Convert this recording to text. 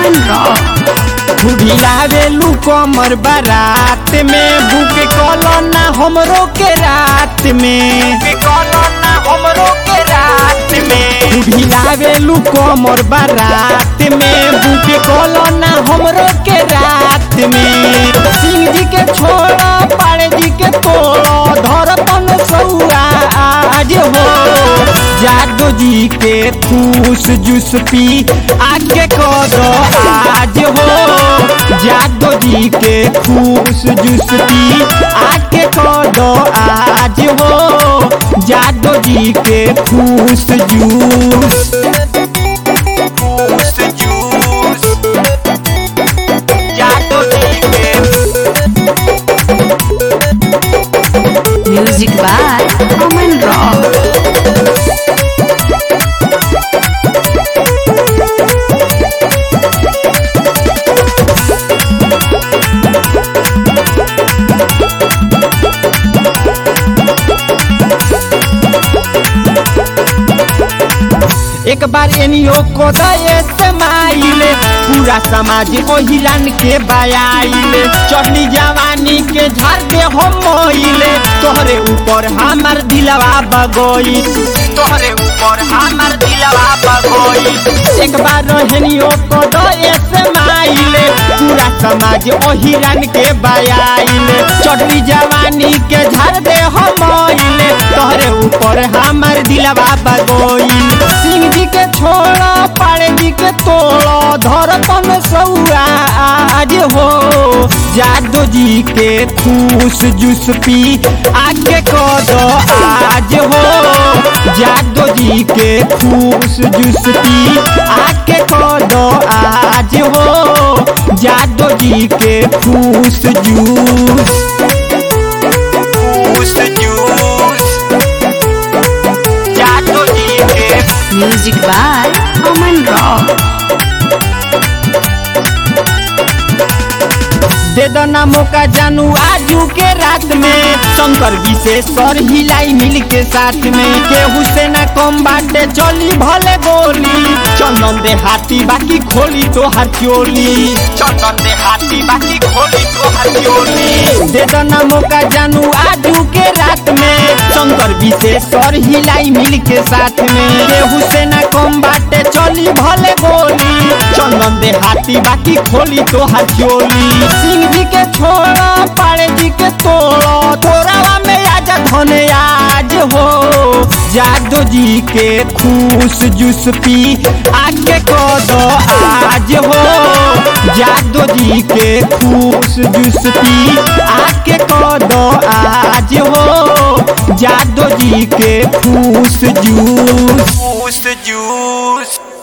अमन rock भिड़ावेलू कमर बारात में बुक कलना हमरो के रात में कलना हमरो के रात में भिड़ावेलू कमर बारात में बुक कलना हमरो के रात में सिंह जी के छोड़ा पाड़े जी के तोड़ा धरपन सौरा आज हो जादो जी के फूस जूस पी आगे कदो आज हो जादो जी के फूस जूस पी आगे कदो आज हो जादो जी के फूस जूस फूस जूस जादो जी के म्यूजिक बाय अमन रॉक एक बार एनियो को दये समाइले पूरा समाज ओहिलान के बयाइले चढ़ली जवानी के झाड़ पे हम मोइले तोहरे ऊपर हमार दिलवा बगोई तोहरे ऊपर हमार दिलवा बगोई एक बार रहनियो को दये समाइले पूरा समाज ओहिलान के बयाइले चढ़ली जवानी के झाड़ पे हम मोइले तोहरे ऊपर हमार दिलवा बगोई सिंह जी के छोड़ा पाड़े जी के तोड़ा धरपन सौरा आज हो जादो जी के फूस जूस पी आगे कदो आज हो जादो जी के फूस जूस पी आगे कदो आज हो जादो जी के फूस जूस फूस जूस जादो जी के म्यूजिक बाय अमन रॉक दे दो ना मौका जानू आजू के रात में शंकर विशेषर हिलाई मिल के साथ में केहू से ना कम बाटे चली भले गोली चंदन दे हाथी बाकी खोली तो हर चोली चंदन दे हाथी बाकी खोली तो हर चोली दे दो ना मौका जानू आजू के रात में शंकर विशेषर हिलाई मिल के साथ में केहू से ना कम बाटे चली भले गोली चंदन दे हाथी बाकी खोली तो हर चोली सिंह जी के छोड़ा पाड़े जी के तोड़ा तोरावा में आजा धने आज हो जादो जी के खूस जूस पी आगे कदो आज हो जादो जी के खूस जूस पी आगे कदो आज हो जादो जी के फूस जूस फूस जूस